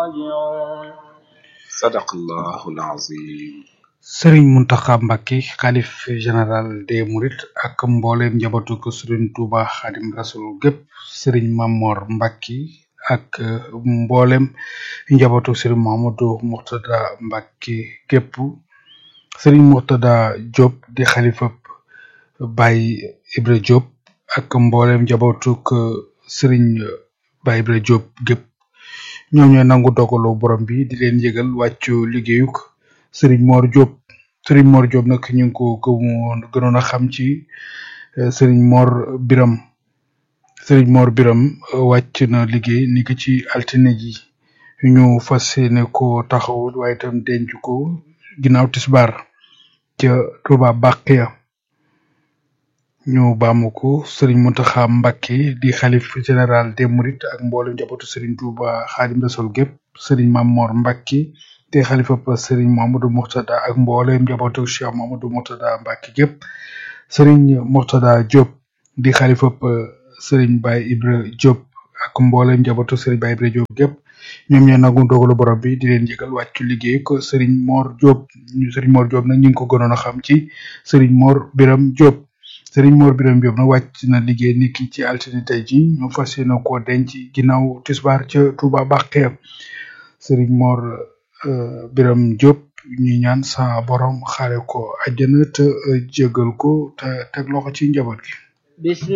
راجعون sadaqallahul azim sëriñ Muntaxa Mbàkke xalif général des Mourides ak mbooleem njabootu ko sëriñ Tuuba Xaadim Rasul gépp sëriñ Mamor Mbàkke ak mboolem njabootu sëriñ Mamadou Murtada Mbàkke gépp sëriñ Murtada Diop di xalifab Baye Ibra Diop ak mboolem njabootu ko sëriñ Baye Ibra Diop gépp ñoom ñooy nangu dogalu borom bi di leen yëgal wàccu liggéeyuk sëriñ Mor Diop sëriñ Mor Diop nag ñu ngi ko gëmoon gënoon a xam ci eh, sëriñ Mor Biram sëriñ Mor Biram eh, wàcc na liggéey ni ki ci altine ji ñu fas yéene ko taxaw waaye itam denc ko ginnaaw tisbaar ca Touba Baqiya ñu baamu ko sëriñ Mountakha Mbacké di xalif général des Mourides ak mboolem njabootu sëriñ Touba Xaadim Rasul gépp sëriñ Mamor Mbacké te xalifa pa sëriñ Mamadou Murtada ak mboolem njabootu Cheikh Mamadou Murtada Mbacké gépp sëriñ Murtada Diop di xalifa pa sëriñ Baye Ibra Diop ak mboolem njabootu sëriñ Baye Ibra Diop gépp ñoom ñoo nangu dogalu borom bi di leen yëgal wàccu liggéey ko sëriñ Mor Diop ñu sëriñ Mor Diop nag ñu ngi ko gënoon a xam ci sëriñ Mor Biram Diop sëriñ Mor Biram Diop nag wàcc na liggéey niki ci altine tey ji ñu fas yéene koo denc ginnaaw tisbaar ca Touba Baqiya sëriñ Mor euh, Biram Diop ñuy ñaan sa borom xaare ko àjjana te euh, jégal ko te teg loxo ci njaboot gi بسم